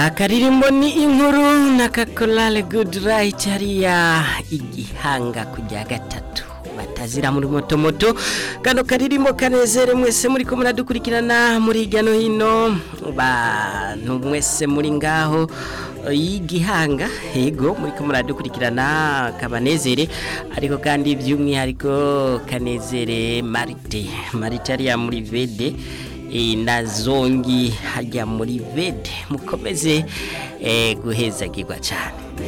akaririmbo ni inkuru na kakorale gudura hariya igihanga kujya gatatu batazira muri moto moto kano karirimbo kanezere mwese muri ko muradukurikirana muri hirya no hino bantu mwese muri ngaho y'igihanga yego muri ko muradukurikirana kabanezere ariko kandi by'umwihariko kanezere marite marite ariya muri vede na zongi hajya muri vede mukomeze guhezagirwa cyane